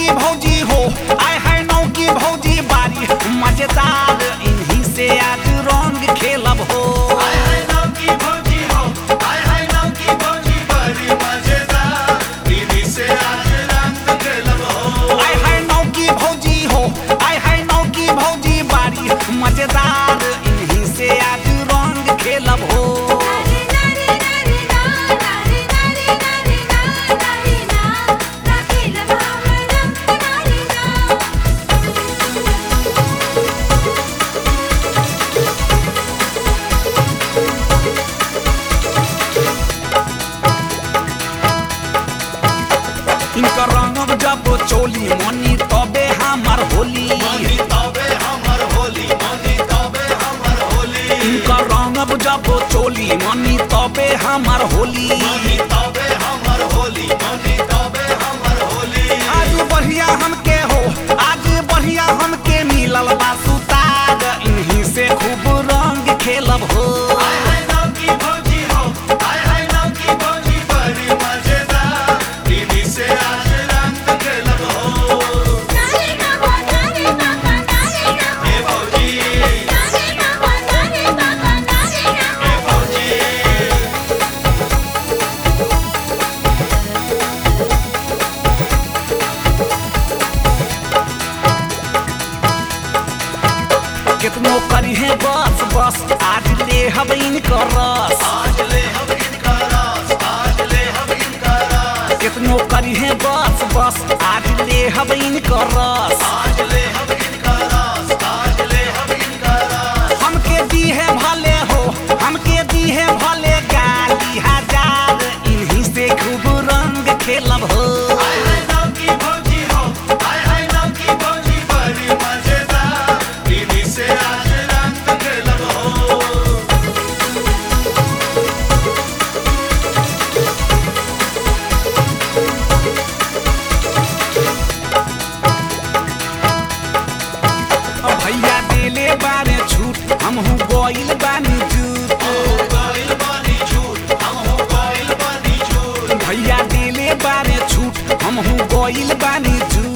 भौजी हो आय है नौ की भौजी बारी मजेदार इन्हीं से आज रंग खेलब हो हाय हाय नाव की भौजी हो हाय हाय नाव की भौजी बड़ी मजेदार दीदी से आज रंग खेलब हो आय है नौ की भौजी हो आय है नौ की भौजी बारी मजेदार इन्हीं से आज रंग खेलब हो नारी नारी ना नारी नारी नारी ना नारी ना राखी लभावरम नारी ना इनका रंग जब चोली मनी तबे हमार होली मनी तबे हमर होली मनी तबे हमर होली इनका रंग जब चोली मनी तबे हमार होली मनी तबे हमर होली मनी तबे हमर होली आज बढ़िया हमके हो आज बढ़िया हमके मिलल बा सुतार इन्हीं से खूब रंग खेलब हो हाय हाय नाव की भौजी हो हाय हाय नाव की भौजी बड़ी मजेदार दीदी से आज रंग खेलब हो नारी ना हो नारी ना का नारी ना हे भौजी नारी ना हो नारी ना का नारी ना हे भौजी कितनो करी है बस बस आज ले हम इनकर रस आज ले हम इनका रास आज ले हम इनका रास कितनो करी है बस बस आज ले हम इनकर रस आज ले हम इनका रास आज ले हम इनका रास हमके दी है भले हो हमके दी है भले गाली हजार इन्हीं से खूब रंग खेलब हो हाय हाय नाव की भौजी हो हाय हाय नाव की भौजी बड़ी मजेदार दीदी से आज रंग खेलब हो भैया देले बारे छूट हमहू गोइल बानी जूत गइल बानी झूठ हम हो गइल बानी झूठ भैया देले बारे छूट हमहू गोइल बानी जूत